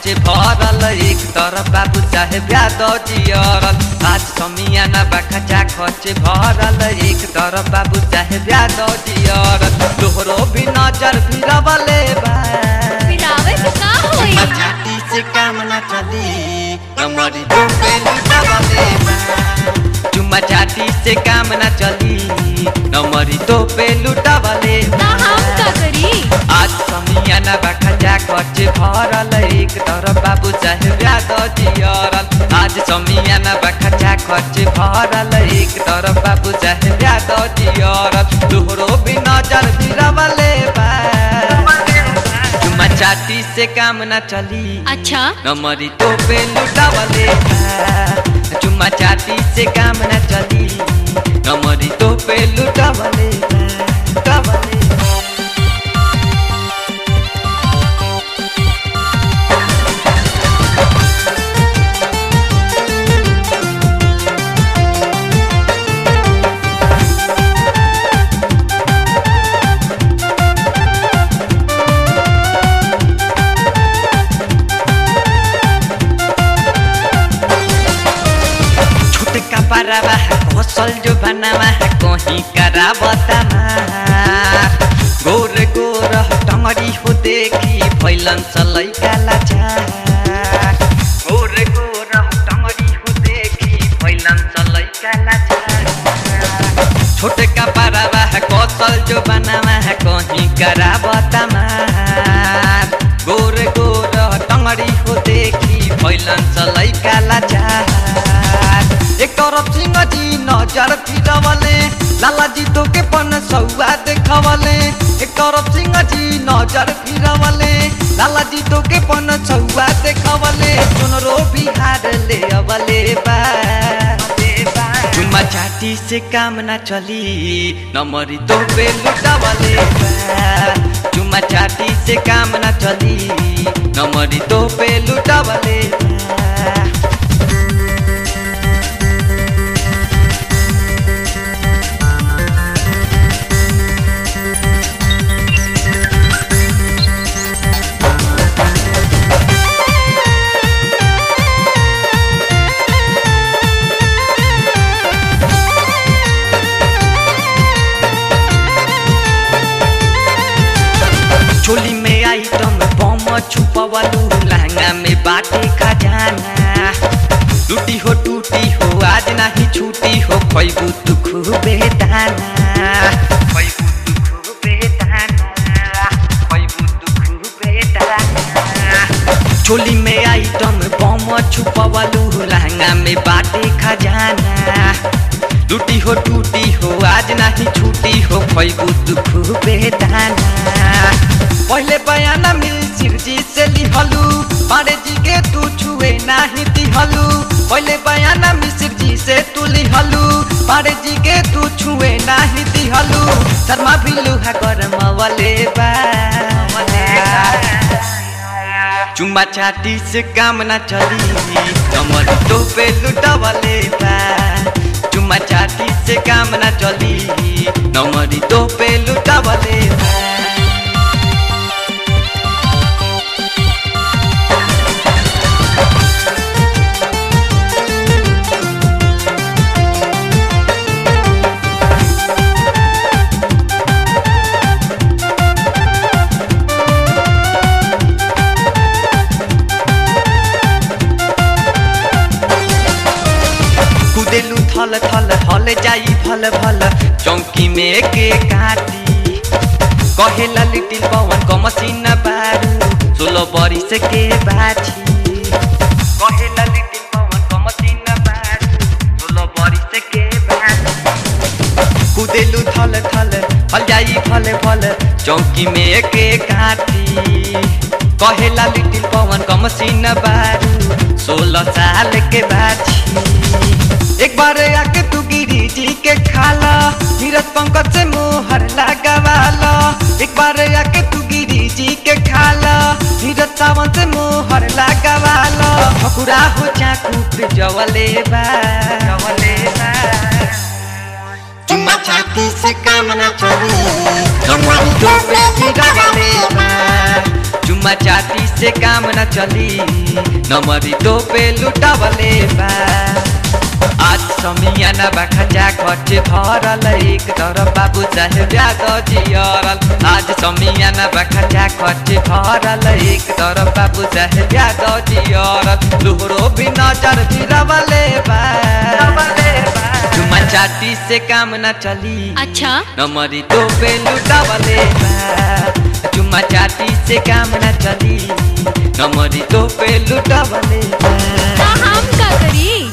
खर्चे भरल एक तरफ बाबू साहेब यादव जियरल आज समियाना बाखचा खर्चे भरल एक तरफ बाबू साहेब यादव जियरल तोहरो भी नजर फिरवले बा फिरावे से का होई छाती से काम न चली हमारी डूबे लुटावले बा चुम्मा चाटी से काम न चली नमरी तो पे लुटावले ना हम का करी आज समियाना बाखजा खर्चे भरल एक तरफ बाबू साहेब यादव जियरल आज समियाना बाखजा खर्चे भरल एक तरफ बाबू साहेब यादव जियरल तोहरो भी नजर फिरवले बा चुम्मा चाटी से काम न चली अच्छा नमरी तो पे लुटावले बा। चुम्मा चाटी से काम न चली नमरी तो पे लुटावले बा। लुटावले बा। छोटका पारावा है कौशल जो बनावा है कहीं करावता गोर गोर टंगरी हो देखी फैलन चलै काला गोर गोर टंगरी हो देखी फैलन चलै काला छोटका पारावा है कौशल जो बनावा है कहीं करावता गोर गोर टंगरी हो देखी फैलन चलै काला एक तरफ सिंह जी नजर फिरवले लाला जी तो के पन सौआ देखवले एक तरफ सिंह जी नजर फिरवले लाला जी तो के पन सौआ देखवले सुनरो बिहार ले अवले बा चुम्मा चाटी से काम न चली नमरी तो पे लुटावले बा चुम्मा चाटी से काम न चली नमरी तो पे लुटावले बा चोली में आइटम बम छुपवलू लहंगा में बाटे खजाना टूटी हो टूटी हो आज नहीं छूटी हो खैबू तू खूबे दाना खैबू तू खूबे दाना खैबू तू खूबे दाना चोली में आइटम बम छुपवलू लहंगा में बाटे खजाना टूटी हो टूटी हो आज नहीं छूटी हो खैबू तू खूबे दाना पहले बयाना मिल सिरजी से लिहलू पारे जी के तू छुए नाही दिहलू पहले बयाना मिश्र जी से तू लिहलू पारे जी के तू छुए नाही दिहलू शर्मा भी लुहा करम वाले बा चुम्मा चाटी से काम ना चली कमर तो पे लुटावले बा चुम्मा चाटी से काम ना चली नमरी तो पे लुटावले बा कुदेलू थल थल हल जाई भल भल चौकी में के काटी कहेला लिटिल पवन कमसिन बारू सोलो बरिस के बाछी कहेला लिटिल पवन कमसिन बारू सोलो बरिस के बाछी कुदेलू थल थल हल जाई भल भल चौकी में के काटी कहेला लिटिल पवन कमसिन बारू सोलह साल के बाछी एक बार आके तू गिरी जी के खाला नीरज पंकज से मोहर लगावाला एक बार आके तू गिरी जी के खाला नीरज सावन से मोहर लगावाला हकुरा हो चाकू पे जवले बा जवले बा चुम्मा चाटी से काम न चली हमारी तो पे गिरावले बा चुम्मा चाटी से काम न चली नमरी तो पे लुटावले बा आज समियाना बाखा खर्च भरल एक तरफ बाबू साहेब ब्याज जियरल आज समियाना बाखा खर्च भरल एक तरफ बाबू साहेब ब्याज जियरल लोहरो भी नजर भिरवले बा चुम्मा चाटी से काम न चली अच्छा नमरी तो पे लुटावले बा चुम्मा चाटी से काम न चली नमरी तो पे लुटावले बा ता हम का करी